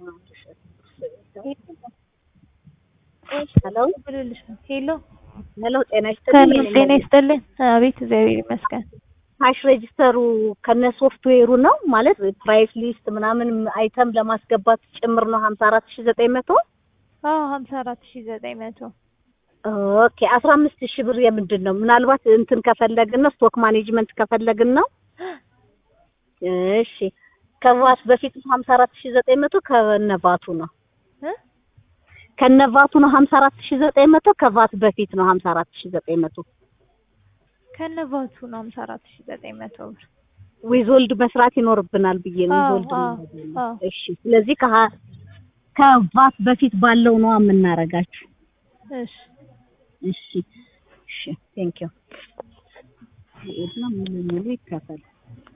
ሄሎ ሄሎ ሄሎ፣ ጤና ሰላም ይስጥልኝ። ጤና ይስጥልን። አቤት እግዚአብሔር ይመስገን። ካሽ ሬጂስተሩ ከነ ሶፍትዌሩ ነው ማለት ፕራይስ ሊስት ምናምን አይተም ለማስገባት ጭምር ነው 54900 አዎ ሀምሳ አራት ሺህ ዘጠኝ መቶ ኦኬ 15000 ብር የምንድን ነው? ምናልባት እንትን ከፈለግን ነው ስቶክ ማኔጅመንት ከፈለግን ነው። እሺ ከቫት በፊት 54900 ከነቫቱ ነው እ ከነቫቱ ነው 54900 ከቫት በፊት ነው 54900 ከነቫቱ ነው ሀምሳ አራት ሺህ ዘጠኝ መቶ ብር። ዊዞልድ መስራት ይኖርብናል ብዬ ነው። አዎ፣ ዊዞልድ አዎ፣ ነው። አዎ። እሺ ስለዚህ ከሀ- ከቫት በፊት ባለው ነው የምናረጋችሁ። እሺ እሺ እሺ ቴንክ ዩ ሙሉ ሙሉ ይከፈል